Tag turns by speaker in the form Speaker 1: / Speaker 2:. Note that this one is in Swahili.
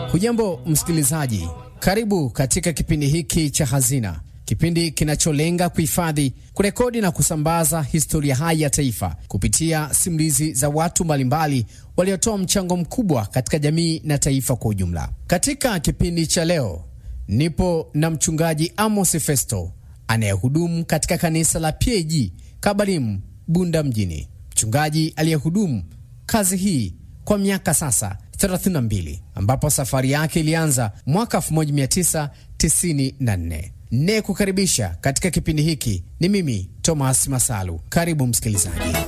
Speaker 1: Hujambo msikilizaji, karibu katika kipindi hiki cha Hazina, kipindi kinacholenga kuhifadhi, kurekodi na kusambaza historia hai ya taifa kupitia simulizi za watu mbalimbali waliotoa mchango mkubwa katika jamii na taifa kwa ujumla. Katika kipindi cha leo nipo na mchungaji Amos Festo anayehudumu katika kanisa la PAG Kabalimu, Bunda mjini, mchungaji aliyehudumu kazi hii kwa miaka sasa 32 ambapo safari yake ilianza mwaka 1994. Nne kukaribisha katika kipindi hiki ni mimi Thomas Masalu. Karibu msikilizaji.